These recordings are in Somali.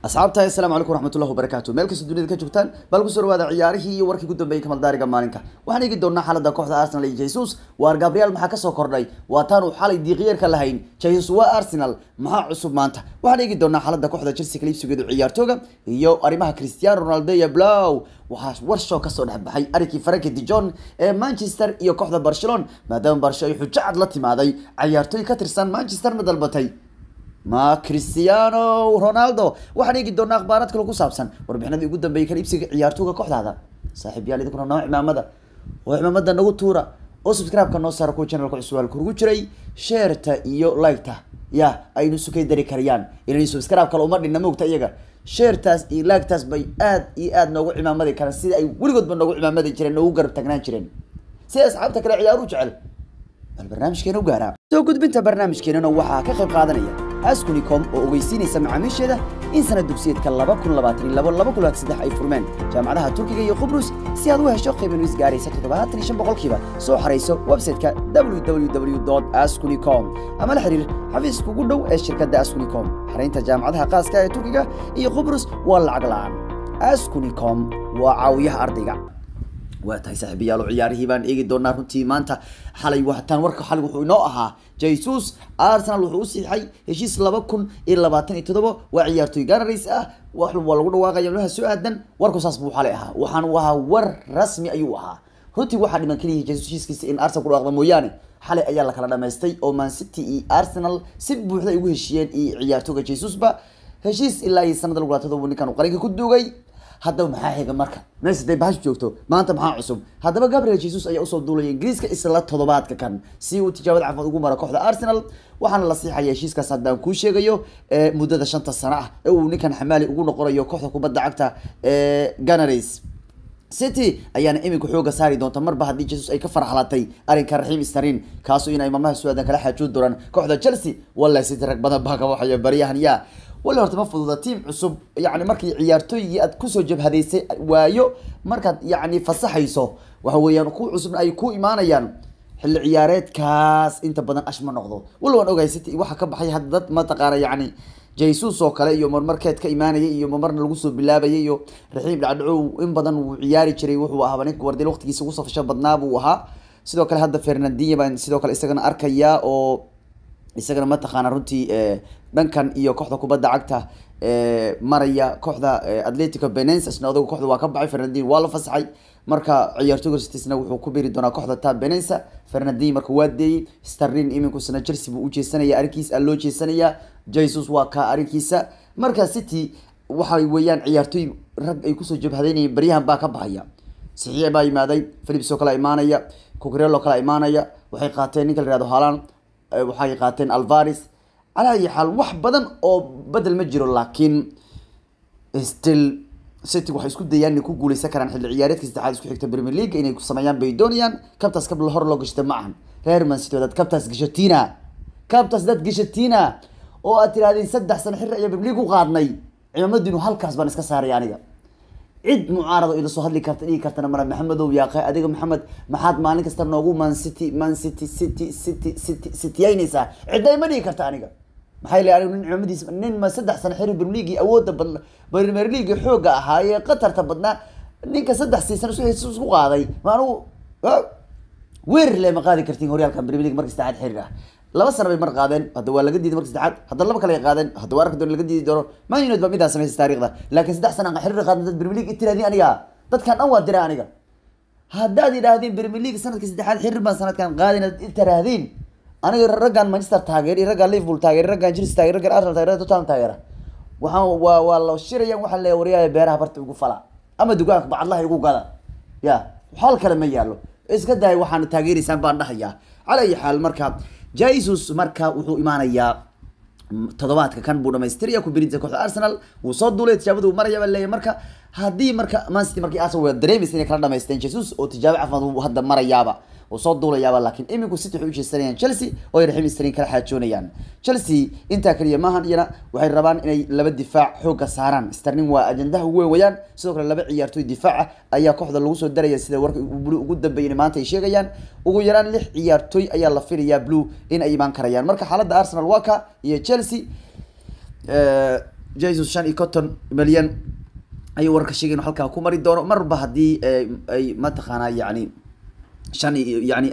asxaabta assalaamu calaykum waraxmatullahi wabarakaatu meel kasta dunida ka joogtaan bal kusoo dhawaada ciyaarihii iyo warkii ugu dambeeyey kamaldaariga maalinka waxaan eegi doonaa xaalada kooxda arsenal iyo jesus waar gabriel maxaa kasoo kordhay waa taanu xalay diiqiyarka lahayn jesus waa arsenal maxaa cusub maanta waxaan eegi doonaa xaalada kooxda chelsea kaliibsigeedu ciyaartooga iyo arrimaha cristiano ronaldo iyo blow waxaa warshow kasoo dhexbaxay arrinkii franki dijon ee manchester iyo kooxda barcelona maadaama barsho ay xujo cad la timaaday ciyaartooy ka tirsan manchesterna dalbatay ma cristiano ronaldo waxaan eegi doonaa akhbaaraad kale ku saabsan warbixinadii ugu dambeeyay kan iibsiga ciyaartooga kooxdaada saaxiib yaal idinkuna noo cimaamada oo cimaamada nagu tuura oo subscribe-ka noo saara kuwa channelka cusubaalka ugu jiray sheerta iyo like-ta ya aynu sukay dari karayaan inay subscribe kale uma dhinna moogta iyaga sheertaas iyo like-taas bay aad iyo aad noogu cimaamadi karaan sida ay weligoodba noogu cimaamadi jireen noogu garab tagnaan jireen si asxaabta kale ciyaaru jecel bal barnaamijkeena u gaaraa soo gudbinta barnaamijkeenana waxaa ka qayb qaadanaya askunicom oo ogeysiinaysa macaamiisheeda in sanad dugsiyeedka laba kun labaatan iyo labo laba kun labaatan saddex ay furmeen jaamacadaha turkiga iyo qubrus si aad u hesho qiiban is gaaraysa toddobaatan iyo shan boqolkiiba soo xarayso website-ka www askunicom ama la xiriir xafiiska ugu dhow ee shirkadda askunicom xaraynta jaamacadaha qaaska ee turkiga iyo qubrus waa lacag la-aan askunicom waa caawiyaha ardayga waa tahay saaxiibayaal oo ciyaarihii baan eegi doonaa runtii maanta xalay wataan warka xalay wuxuu inoo ahaa jesus arsenal wuxuu u siixay heshiis laba kun iyo labaatan iyo toddoba waa ciyaartooy ganarays ah wax waa lagu dhawaaqaya malaha soo aadan warku saas buu xalay ahaa waxaan u ahaa war rasmi ayuu ahaa runtii waxaa dhiman keliya jesus heshiiskiisa in arsenal ku dhawaaqda mooyaane xalay ayaa la kala dhamaystay oo man city iyo arsenal si buuxda ay ugu heshiiyeen iyo ciyaartooga jesusba heshiis ilaa iyo sanada lagu laatado ninkan uu qalinka ku duugay haddaba maxaa xiga marka meesha day bahash joogto maanta maxaa cusub haddaba gabriel jesus ayaa usoo duulaya ingiriiska isla toddobaadka kan si uu tijaabada caafimaad ugu maro kooxda arsenal waxaana la siixaya heshiiskaas haddaan kuu sheegayo muddada shanta sano ah ee uu ninkan xamaali ugu noqonayo kooxda kubadda cagta ee ganarays city ayaana iminka xooga saari doonta marba haddii jesus ay ka farxalatay arrinka raxiim starin kaasoo inay maalmaha su-aadan kala xaajoon doonaan kooxda chelsea wallahi city rag badan baa ka waxaya baryahan yaa wali horta ma fududa tiam cusub yani markii ciyaartooygii aad kusoo jabhadaysay waayo markaad yani fasaxayso waxa weeyaan kuwa cusubna ay ku imaanayaan xilli ciyaareedkaas inta badan ash ma noqdo wal waan ogahay city waxa ka baxay hadda dad mataqaana yani jesus oo kale iyo marmarkeed ka imaanayay iyo marmarna lagu soo bilaabayay iyo raxiim dhacdhacow in badan wuu ciyaari jiray wuxuu ahaa ninka wardil waqtigiisa ugu safasho badnaa buu ahaa sidoo kale hadda fernandinha baan sidoo kale isagana arkayaa oo isagana mataqaana runtii dhankan iyo kooxda kubadda cagta maraya kooxda atletico benens isna odaga kooxda waa ka baxay fernandin waa la fasaxay marka ciyaartooga stisna wuxuu ku biri doonaa kooxda ta benensa fernandin marka waa deeyey starlin iminkusna chelsea buu u jeesanaya arrinkiisa loo jeesanaya jesus waa ka arrinkiisa marka city waxay weeyaan ciyaartooy rag ay kusoo jabhadaynayeen baryahan baa ka baxaya saxiix baa yimaaday philips oo kale imaanaya cucurelo kale imaanaya waxay qaateen ninka la yihahdo haalan waxay qaateen alvaris calaa ayi xaal wax badan oo bedel ma jiro laakiin still city waxay isku dayaan inay ku guuleysan karaan xilli ciyaareedka saddexaad isku xigta premier league inay sameeyaan bay doonayaan kabtaas kab hor loo gashta ma ahan reer man city dad kabtaas gashatina kabtaas dad gashatina oo aad tirahdeen saddex sano xirri ayaa premier league u qaadnay cimaamadiinu halkaas baan iska saaray aniga cid mucaarado ila soo hadli karta dhigi kartana mara maxamedow yaaqe adiga maxamed maxaad maalin kasta noogu man city man city city city city cityyaynaysaa cidday ma dhigi karta aniga maxay leeyahay anigu nin cimamadiis nin ma saddex sano xiri premier league awoodda badna premier league xoogga ahaa ee qatarta badnaa ninka saddex season isku isku qaaday ma anigu weer le ma qaadi kartiin horyaalka premier league marka saddexaad xiriir ah laba sano bay mar qaadeen hadda waa laga diiday marka saddexaad hadda laba kale ay qaadeen hadda waa arki doon laga diidi doono man united baa midaa samaysa taariikhda laakiin saddex sano aan xiriir qaadin dad premier league itiraadin aniga dadkan dhan waa dira aniga haddaad idhaahdeen premier league sanadka saddexaad xiriir baan sanadkan qaadin ad itiraahdiin aniga raggan manchester taageer iyo raggan liverpool taageer raggan chelsea taageer raggan arsenal taageer tottenham taageera waxaan waa waa la shirayaan waxaa leeyahay waryaaya beeraha barta ugu fala ama dugaanka bacadlaha igu gada ya xal kale ma yaalo iska dahay waxaana taageeraysaan baan dhahayaa cala ayi xaal marka jesus marka wuxuu imaanayaa toddobaadka kan buu dhamaystiraya ku birinta kooxda arsenal wuu soo duulay tijaabada uu maraya baa leeyahay marka haddii marka man city markii arsenal waa dareemaysa inay kala dhamaysteen jesus oo tijaabo caafimaad uu hadda marayaaba oo soo duulayaaba laakiin iminku city waxay u jeesanayaan chelsea oo ay raxiim sterling kala xaajoonayaan chelsea intaa kaliya maahan iyana waxay rabaan inay laba difaac xooga saaraan sterling waa ajandaha ugu weyn wayaan sidoo kale laba ciyaartooy difaaca ayaa kooxda lagu soo daraya sida warka blue ugu dambeeyay maanta ay sheegayaan ugu yaraan lix ciyaartooy ayaa la filayaa blue in ay imaan karayaan marka xaaladda arsenal waa ka iyo chelsea jesus shan iyo konton milyan ayuu warka sheegay inuu halkaa ku mari doono marba haddii ay mataqaanaa yani shan iyo yani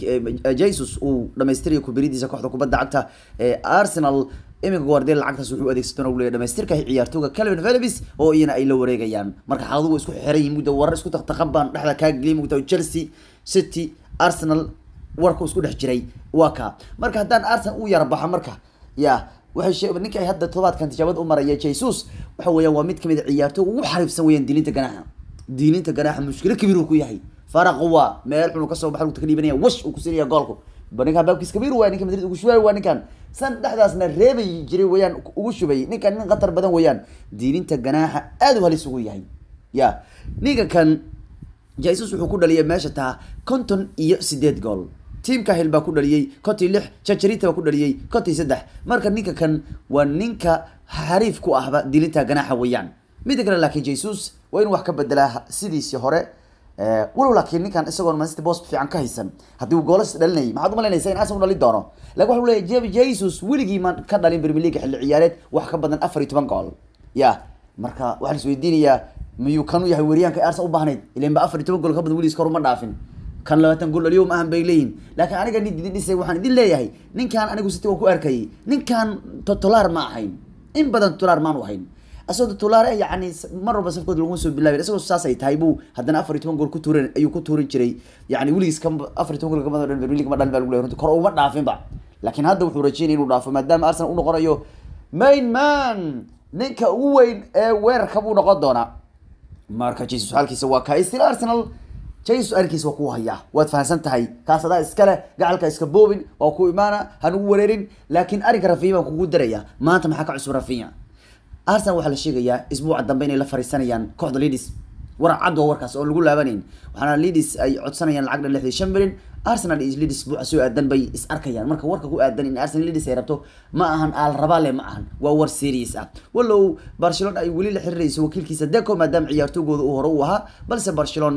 jesus uu dhamaystirayo kuberidiisa kooxda kubadda cagta ee arsenal iminka guardiola lacagtaas wuxuu adeegsan doona leeyahay dhamaystirka ciyaartooga calvin phillips oo iyana ay la wareegayaan marka xaaladuhu isku xiran yihiin muddo warar isku taqtaqan baan dhexda kaa geliyay mugta chelsea city arsenal warku isku dhex jiray waa ka marka haddaan arsenal u yara baxa marka ya waxay shee ninka ay hadda todobaadkan tijaabad u maraya jesus waxa weeyaan waa mid kamid a ciyaartooga ugu xariifsan weeyaan diilinta ganaaxa diilinta ganaaxa mushkilo kabiir uu ku yahay faraq waa meel xun kasoo baxa lugta ka dhiibanaya wash uu kusinaya goolku ninkan baabkiis kabiir waay ninka madrid ugu shubay waa ninkan san dhexdaasna reebay jiray weeyaan ugu shubay ninkan nin khatar badan weeyaan diilinta ganaaxa aad u halis ugu yahay ya ninka kan jesus wuxuu ku dhaliyay meesha taa konton iyo sideed gool tiamka hil baa ku dhaliyey kontii lix jajarita baa ku dhaliyey kontii saddex marka ninka kan waa ninka xariif ku ahba dilinta ganaaxa weeyaan mida kale laakiin jesus waa inuu wax ka bedelaa sidiisii hore walow laakiin ninkan isagoon mansity bos fiican ka haysan haddii uu goolas dhalinayay maxaad umalanaysa in asan u dhalin doono lakin waxa leeyahy jeb jesus weligii maan ka dhalin premier league xilli ciyaareed wax ka badan afar iyo toban gool ya marka waxaa lais weydiinayaa miyuu kan u yahay weeryaanka arsenal u baahnayd ilan ba afar iyo toban gool ka badan weligiis kor uma dhaafin kan labaatan gool dhaliyo ma ahan bay leeyihin laakiin aniga nid idin dhisay waxaan idin leeyahay ninkan anigu siti waan ku arkayay ninkan totolaar ma ahayn in badan totolaar maanu ahayn asagoo totolaar yani mar walba safkood laguma soo bilaabin isagoo saas ay tahay buu haddana afar iyo toban gool ku tuuran ayuu ku tuurin jiray yani weligiis ka afar iyo toban gool kamada premier league ma dhalin baa lagu leeyahay runtii kor uma dhaafinba laakiin hadda wuxuu rajeynaya inuu dhaafo maadaama arsenal u noqonayo main man ninka ugu weyn ee weerarka buu noqon doonaa marka jesus xaalkiisa waa ka still arsenal jesus arrinkiisa waa ku hayaa waad fahamsan tahay kaas adaa iskale gacalka iska boobin waa ku imaana hanugu wareerin laakiin arrinka rafinya baan kugu daraya maanta maxaa ka cusub rafinya arsenal waxaa la sheegayaa isbuuca dambe inay la fariisanayaan kooxda leadis waran cad waa warkaas oo lagu laabanayn waxaana leadis ay codsanayaan lacag dhan lixdii shan milyan arsenal iyo leadis buuca soo aadan bay is arkayaan marka warka ku aadan in arsenal leadis ay rabto ma ahan aal rabaale ma ahan waa war serious ah walow barcelona ay weli la xiriirayso wakiilkiisa deco maadaama ciyaartoogooda uu hore u ahaa balse barcelona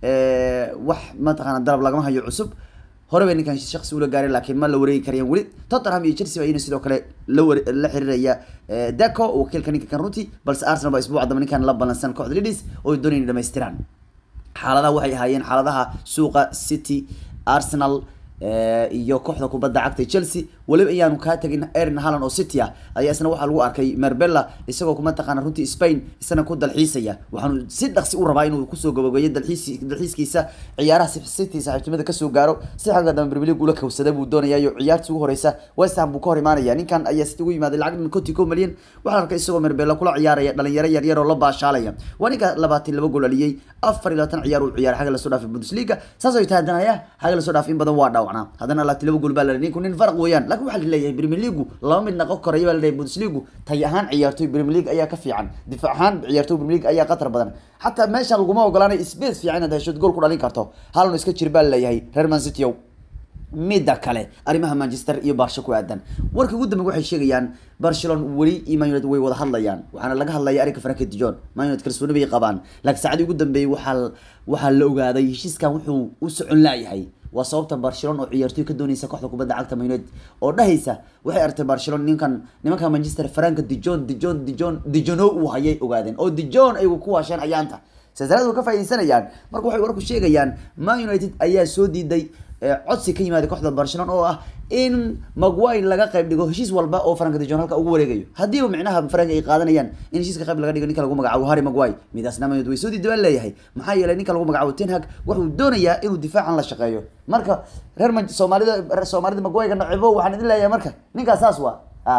wax mataqaana dalab lagama hayo cusub hore bay ninkan shaksi ula gaareen laakiin ma la wareegi karayaan weli tottenham iyo chelsea baa iyana sidoo kale la ware la xiriiraya deco wakiilka ninka kan runtii balse arsenal baa isbuuca dambe ninkan la balansan kooxda leadis oo ay doonayaan dhamaystiraan xaaladaha waxay ahaayeen xaaladaha suuqa city arsenal iyo kooxda kubadda cagta chelsea weliba ayaanu kaa tegin erin halland oo city ah ayaa isna waxaa lagu arkay merbella isagoo kuma taqaana runtii spain isna ku dalxiisaya waxaanu si dhaqsi u rabaa inuu kusoo gabagabeeyo dalxiis dalxiiskiisa ciyaaraha city saaxiibtinimada kasoo gaaro si xagga dambe premier league ula kawsada buu doonayayo ciyaartii ugu horeysa west ham buu ka hor imaanaya ninkan ayaa city ugu yimaaday lacag dhan konti ko milyan waxaa arkay isagoo merbella kula ciyaaraya dhalinyaro yaryar oo la baashaalaya waa ninka labaatan laba gool aliyey afar iyo labaatan ciyaar uu ciyaaray xagga lasoo dhaafay bundesliga saas ay tahay haddana ya xagga lasoo dhaafay in badan waa dhaawacnaa haddana labaatan laba gool baa la ninku nin farq weeyaan laakiin waxaa laleeyahay premier league laba mid naqon koraya baa laleeyahay bundesliga tay ahaan ciyaartoy premier league ayaa ka fiican difaac ahaan ciyaartoy premier league ayaa qatar badan xataa meeshan laguma ogolaanay space fiican inaad heshood gool ku dhalin karto halno iska jir baa laleeyahay reer man city ow midda kale arrimaha manchester iyo barsha ku aadan warka ugu dambe waxay sheegayaan barcelona weli iyo man united way wada hadlayaan waxaana laga hadlaya arrinka franka dijon man united kalsooni bay qabaan laakiin saacadii ugu dambeeyey waxaa waxaa la ogaaday heshiiskan wuxuu u socon laayahay waa sababta barcelona oo ciyaartoy ka doonaysa kooxda kubadda cagta man united oo dhahaysa waxay aragtay barcelona ninkan nimanka manchester franka dijon dijon dijon dijono uu hayay ogaadeen oo dijon ayagu ku waasheen ayaanta silsilada ka faaideysanayaan marka waxay warku sheegayaan man united ayaa soo diiday codsi ka yimaada kooxda barcelona oo ah in maguire laga qayb dhigo heshiis walba oo franka dijon halka ugu wareegayo haddiiba micnaha frank ay qaadanayaan in heshiiska qayb laga dhigo ninka lagu magacaabo harry maguire midaasna man way soo diiday baan leeyahay maxaa yeelay ninka lagu magacaabo ten hag wuxuu doonayaa inuu difaacan la shaqeeyo marka reer soomaalida soomaalida maguire nacebo waxaan idin leeyahay marka ninkaas saas waa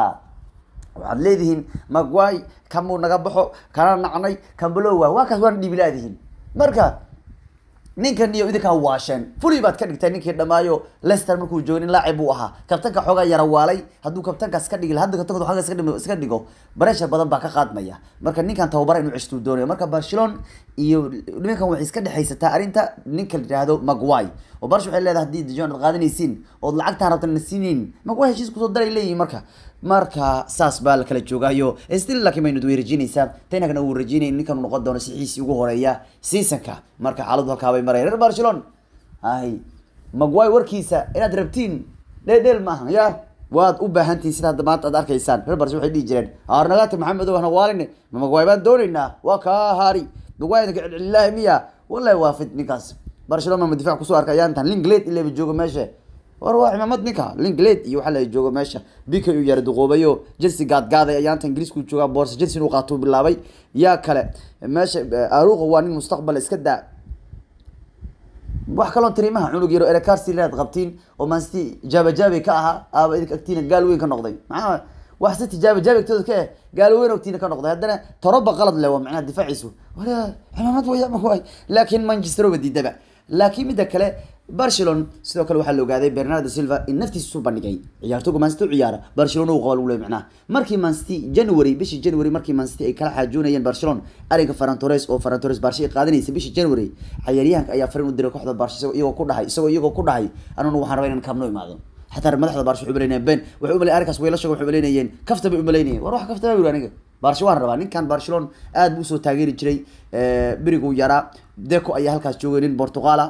waxaad leedihiin maguire kamuu naga baxo kana nacnay kambalowa waa kaas waana dhiibilaadihiin marka ninkan iyo idinkaa waasheen fuli baad ka dhigtay ninkii dhamaayo lester markuu joogay nin laacib buu ahaa kabtanka xoogaa yara waalay hadduu kabtankaas ka dhigi hadda kabtanka xoogaa iska dhimo- iska dhigo bareshar badan baa ka qaadmaya marka ninkan tababara inuu ceshtuu doonayo marka barcelona iyo nimankan waxay iska dhexaysataa arrinta ninka la yidhaahdo maguire oo barsh waxay leedahay haddii dijon aad qaadanaysiin ood lacagtaan rabtan na siinayn maguire heshiis kusoo daray leeyihin marka marka saas baa la kala joogaayo still laakiin maynud way rajiinaysaa tenagna uu rajiinay ninkan uu noqon doono sixiisii ugu horeeya seasonka marka xaaladdu halkaa bay maraya reer barcelona ay maguire warkiisa inaad rabtiin dheedheel maaha ya waad u baahantihin sida hadda maanta aad arkaysaan reer barsh waxay dhihi jireen arnagati maxamed hana waaline mamagwaay baan doonaynaa waa kaa hari magwaayinka celcelilahi miya wallahi waa fit ninkaas barcelona ma difac kusoo arkay ayaantan linglade ilaba joogo meesha war waa cimaamad ninka linglade iyo waxaa la joogo meesha bika uu yara duqoobayo chelsea gaadgaaday ayaanta ingiriisku joogaa boorsa chelsea inuu qaatuu bilaabay yaa kale meesha aruqa waa nin mustaqbal iska daa wax kaloo tirimaha cunug yaro erecarsi inaad qabtiin oo mancity jaabajaabe ka ahaa aaba idinka agtiina gaal weyn ka noqday maxaa wax si tijaabajaabe agtooda ka eh gaal weyn agtiina ka noqday haddana toroba qalad le waa macnaha difaaciisu wala cimaamad waya ma waay laakiin manchester oba diidaba laakiin midda kale barcelona sidoo kale waxaa la ogaaday bernardo silva in naftiisa isu bandhigay ciyaartooga mancity u ciyaara barcelona uu qaba lagu leey macnaha markii mancity january bishii january markii mancity ay kala xaajoonayeen barcelona arrinka ferran torres oo ferran torres barsha ay qaadanaysa bishii january cayaaryahanka ayaa farin u diray kooxda barsha isagoo iyagoo ku dhahay isagoo iyagoo ku dhahay anuna waxaan rabaa inaan kaabno imaado xataa madaxda barsha waxay umaleynayeen ben waxay umalay arrinkaas weelashaga waxay umaleynayeen kafta bay umaleynayeen war wax kafta baa yiri aniga barsha waan rabaa ninkan barcelona aad buu usoo taageeri jiray beriguu yaraa deco ayaa halkaas joogay nin portugaala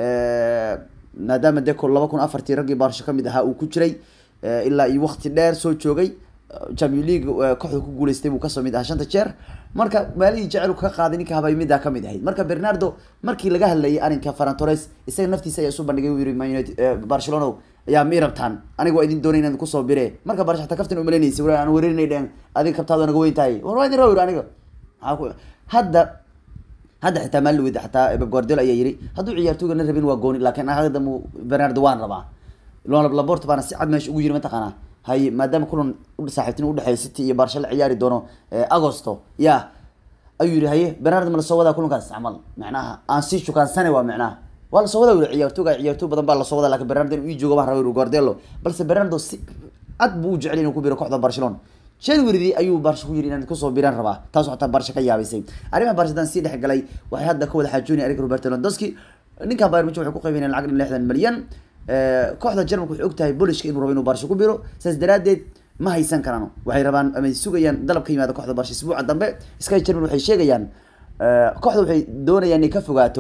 maadaama deco laba kun afartii raggii baarsho kamid ahaa uu ku jiray ilaa iyo wakti dheer soo joogay champion league kooxda ku guuleystay buu kasoo mid ahaa shanta jeer marka maalihii jecel ka qaaday ninka habay middaa kamid ahayd marka bernardo markii laga hadlayay arrinka ferran torres isaga naftiisa ayaa isu bandhigay uu yiri man united barcelona ayaa ma i rabtaan aniga waa idin doonay inaan kusoo bire marka barsha xataa kaftan umaleynaysa war aan weerinay dheen adiga kabtaada naga weyn tahay war waa idin raw aniga maxaa ku hadda hadda xitaa maalin weyda xataa Pep Guardiola ayaa yiri hadduu ciyaartooyga na rabin waa gooni laakiin hadda mu Bernardo waan rabaa Lona Laporte baana si cad meesha ugu yiri mataqaanaa hay maadaama kulan u saaxiibtin u dhaxeeyo City iyo Barca la ciyaari doono Agosto ya ayuu yiri haye Bernardo ma la soo wadaa kulankaas camal macnaha aan si shukaan sane waa macnaha waa la soo wadaa wili ciyaartooyga ciyaartooy badan baa la soo wadaa laakiin Bernardo inuu ii joogo baan rabaa Guardiola balse Bernardo si cad buu u jecel inuu ku biro kooxda Barcelona january ayuu barsha ku yiri inaan kusoo biran rabaa taas xataa barsha ka yaabaysay arrimaha barshadan sii dhex galay waxay hadda ka wada xaajoonayaan Eric Roberto Lewandowski ninka Bayern Munich waxay ku qaybinayaan lacag lixdan milyan kooxda Jarmalku waxay ogtahay Polishka inuu rabo inuu barsha ku biro saas daraadeed ma haysan karaan waxay rabaan ama sugayaan dalab ka yimaada kooxda barsha isbuuca dambe Sky German waxay sheegayaan kooxda waxay doonayaan inay ka fogaato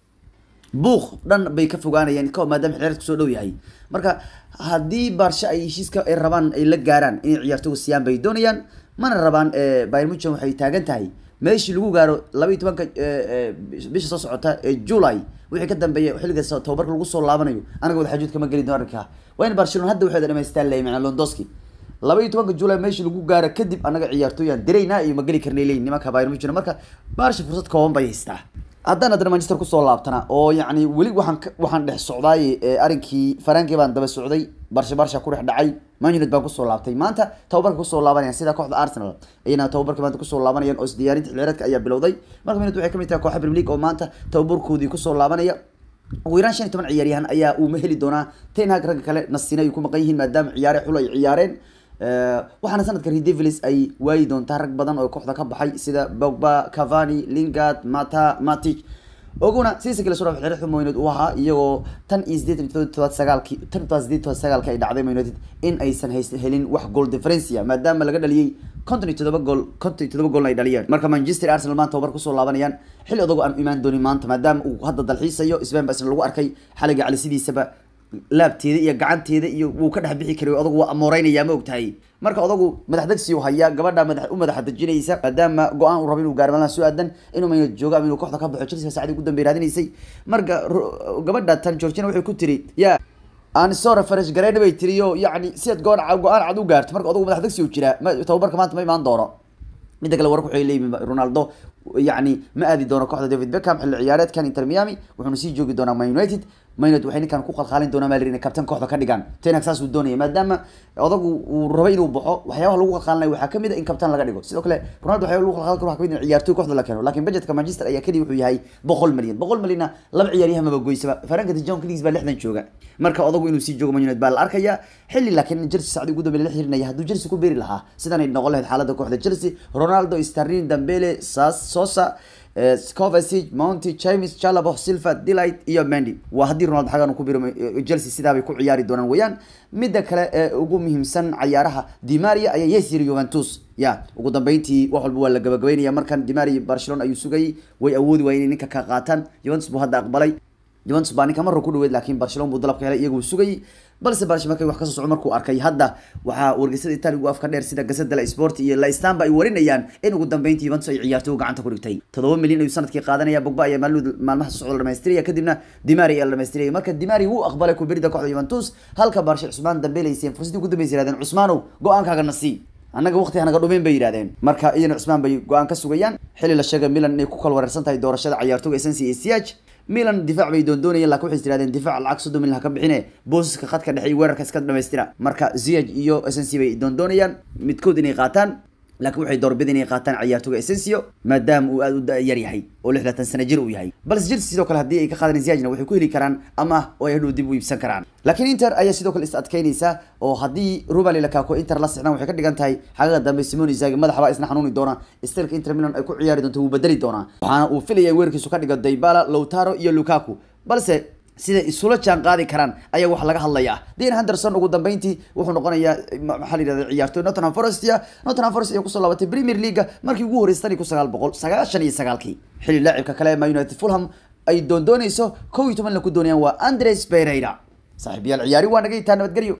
buuq dhan bay ka fogaanayaan ko maadaama xiriirka soo dhow yahay marka haddii baarsha ay heshiiska ay rabaan ay la gaaraan inay ciyaartooga siiyaan bay doonayaan mana rabaan bayern munchen waxay taagan tahay meeshii lagu gaaro laba iyo tobanka bisha soo socota ee july wixii ka dambeeya xilliga tababarka lagu soo laabanayo anaga wada xajuud kama geli doono arrinka waa in barcelona hadda waxay dhamaystaan leeyahay macnaa londoski laba iyo tobanka july meeshii lagu gaaro kadib anaga ciyaartooyaan dareynaa iyo ma geli karnay leeyihin nimanka bayern munchen marka baarsha fursad kooban bay haystaa haddaan haddana manchester kusoo laabtana oo yacni weli waxaan waxaan dhex socdaay arrinkii farankii baan daba socday barsha barsha ku dhex dhacay man united baan kusoo laabtay maanta tababarka kusoo laabanayaan sida kooxda arsenal ayana tababarka maanta kusoo laabanayaan oo isdiyaarinta xilciyaareedka ayaa bilowday marka minute waxay kamid tahay kooxa premier league oo maanta tababarkoodii kusoo laabanaya ugu yaraan shan iyo toban ciyaaryahan ayaa uuma heli doonaa ten hag ragga kale nasiina ay ku maqan yihiin maadaama ciyaare xul ay ciyaareen waxaana sanadka redevils ay waayi doontaa rag badan oo kooxda ka baxay sida bogba cavani lingard mata matic oguna siisa kale soo xiriir xumo United uu ahaa iyagoo tan iyo sideetan iyo todobaad sagaalkii tan iyo sideetan iyo sagaalka ay dhacday Man United in aysan haysan helin wax goal difference maadaama laga dhaliyay konton iyo todoba gool konton iyo todoba gool ay dhaliyeen marka Manchester Arsenal maanta tababar kusoo laabanayaan xilli odagu aan imaan doonin maanta maadaama uu hadda dalxiisayo Spain baa lagu arkay xaliga cali sidiisaba laabteeda iyo gacanteeda iyo wuu ka dhex bixi karay odagu waa amooreynayaa ma ogtahay marka odagu madax degsi uu hayaa gabadha madax u madax dejinaysa maadaama go-aan uu rabo inuu gaaro malaha soo aadan inuu mayna joogo ama inuu kooxda ka baxo Chelsea saacadii ugu dambeeyay raadinaysay marka gabadha tan Georgina waxay ku tiri ya aan soo refresh gareyn bay tiriyo yacni si aad go-aan go-aan cad u gaarto marka odagu madax degsi uu jiraa tababarka maanta ma imaan doono midda kale warku waxay leeyihiin Ronaldo yacni ma aadi doono kooxda David Beckham xilli ciyaareedkan Inter Miami wuxuuna sii joogi doonaa Man United Man United waxay ninkan ku qalqaalin doonaa Maler inay kabtan kooxda ka dhigaan Ten Hag saas uu doonaya maadaama odagu uu rabay inuu baxo waxyaabaha lagu qalqaalinayo waxaa kamid ah in kabtan laga dhigo sidoo kale Ronaldo waxyaaba lagu qalqaalin karo waxaa kamid ah ciyaartooy kooxda la keeno laakiin budgetka Manchester ayaa kaliya wuxuu yahay boqol milyan boqol milyanna laba ciyaaryahan maba goysaba Frank de Jong Kings baa lixdan jooga marka odagu inuu sii joogo Man United baa la arkaya xilli laakiin Chelsea saacadii ugu dambeeyay la xirinaya hadduu Chelsea ku beeri lahaa sidan ay noqon lahayd xaaladda kooxda Chelsea Ronaldo Sterling Dembele Sas Sosa Kovacic, Monti, James, Chalobah, Silva, Delight iyo Mendy waa haddii Ronaldo xagan uu ku biro Chelsea sidaa bay ku ciyaari doonaan weeyaan midda kale ee ugu muhiimsan ciyaaraha Di Maria ayaa yes yiri Juventus ya ugu dambeyntii wax walba waa la gabagabeynaya markan Di Maria Barcelona ayuu sugayay way awoodi waayeen ninka ka qaataan Juventus buu hadda aqbalay juventus baa ninka marra ku dhaweyd laakiin barcelona buu dalabka helay iyaguu sugayay balse barcelona markay wax kasoo soco markuu arkay hadda waxaa wargeysada itaaligu afka dheer sida gazeta la sport iyo la istanba ay warinayaan in ugu dambeyntii juventus ay ciyaartoy gacanta ku dhigtay toddoba milyan ayuu sanadkii qaadanaya bogba ayaa maalmud maalmaha socda la dhamaystiraya kadibna dimari ayaa la dhamaystiraya marka dimari wuu aqbalay kubirida kooxda juventus halka barshe cusmaan dambeelayseen fursadii ugu dambeysay yirahdeen cusmaanow go-aankaaga nasii annaga waqti hanaga dhumeyn bay yidhahdeen marka iyana cusmaan bay go-aan ka sugayaan xilli la sheegay milan inay ku kala wareersan tahay doorashada ciyaartooga esensi iyo siyaaj milan difaac bay doondoonayeen lakin waxay tirahdeen difaac lacag soddon milyan ha ka bixine boosiska khadka dhexe iyo weerarka iska dhamaystira marka ziyaj iyo esensi bay doondoonayaan midkood inay qaataan laakiin waxay doorbida inay qaataan ciyaartoga essensio maadaama uu aada u da-yar yahay oo lixdatan sana jir uu yahay balse chelsea sidoo kale haddii ay ka qaadaan ziyajna waxay ku heli karaan ama oo ay hadhow dib u iibsan karaan laakiin inter ayaa sidoo kale is adkeynaysa oo haddii ruben lukaku inter la sixdaan waxay ka dhigan tahay xagaga dambe simon isagi madaxa baa isna xanuuni doona stilka inter milan ay ku ciyaari doonto wuu bedeli doonaa waxaana uu filaya weerarkiisu ka dhigo daybala lowtaro iyo lukaku balse siday isula jaan qaadi karaan ayaa wax laga hadlayaa dean henderson ugu dambeyntii wuxuu noqonayaa maxaa la yidhahda ciyaartoy nottingham forest ya nottingham forest ayaa kusoo laabatay premier leaga markii ugu horreysay tan iyo kun sagaal boqol sagaashan iyo sagaalkii xilli laacibka kale ma united fulham ay doondoonayso kow iyo toban la ku doonayaan waa andres pereira saaxiibayaal ciyaari waa naga yitaa nabadgelyo